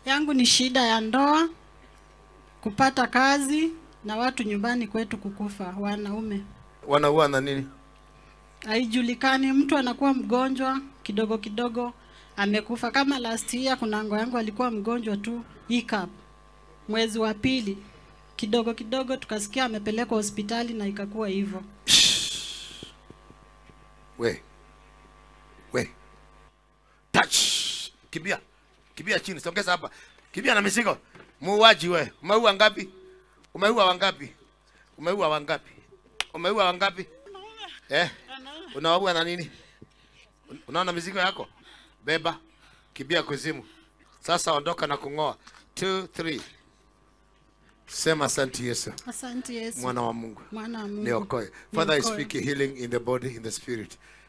yangu ni shida ya ndoa, kupata kazi na watu nyumbani kwetu kukufa, wanaume. Wanaua na nini? Haijulikani, mtu anakuwa mgonjwa kidogo kidogo amekufa. Kama last year kuna ngo yangu alikuwa mgonjwa tu hiccup, mwezi wa pili kidogo kidogo tukasikia amepelekwa hospitali na ikakuwa hivyo. We. We. Touch. Kimbia. Kimbia chini. Songeza hapa. Kimbia na mizigo. Muuaji we. Umeua ngapi? Umeua wangapi? Umeua wangapi? Umeua wangapi? Eh? Unaua na nini? Unaona mizigo yako? Beba. Kimbia kuzimu. Sasa ondoka na kung'oa. 2 3 Sema asante Yesu. Asante Yesu, Mwana wa Mungu. mwana wa Mungu. Niokoe. Father, I Niokoe. speak healing in the body, in the spirit.